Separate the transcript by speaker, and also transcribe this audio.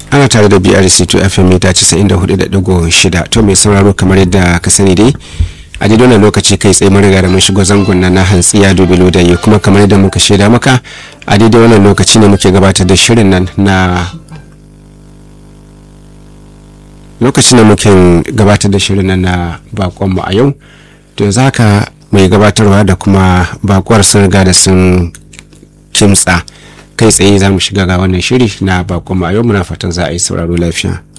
Speaker 1: ana tare da brc to fm mita 94.6 to mai sauraro kamar yadda ka sani dai a daidai wannan lokaci kai tsaye mun riga da mun shigo zangon na hantsi ya dubi lodayi kuma kamar yadda muka shaida maka a daidai wannan lokaci ne muke gabatar da shirin nan na lokacin da muke gabatar da shirin nan na bakonmu a yau to za ka mai gabatarwa da kuma bakuwar sun riga da sun kimtsa kai tsaye za mu shiga ga wannan shiri na bakonmu a yau muna fatan za a yi sauraro lafiya